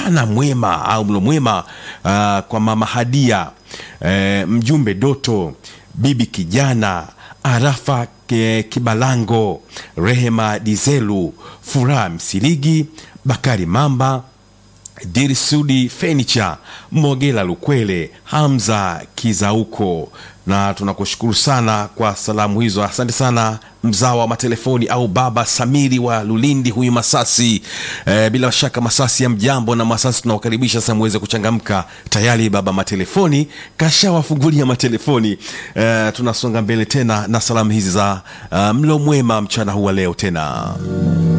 mchana mwema au mlo mwema uh, kwa mama Hadia eh, mjumbe Doto, bibi kijana Arafa ke- Kibalango, Rehema Dizelu, Furaha Msiligi, Bakari Mamba, Dirisudi Fenicha, Mogela Lukwele, Hamza Kizauko, na tunakushukuru sana kwa salamu hizo. Asante sana mzao wa matelefoni au baba Samiri wa Lulindi, huyu Masasi. E, bila shaka Masasi ya mjambo na Masasi tunawakaribisha sasa muweze kuchangamka. Tayari baba matelefoni kashawafungulia matelefoni. E, tunasonga mbele tena na salamu hizi za uh, mlo mwema mchana huu wa leo tena.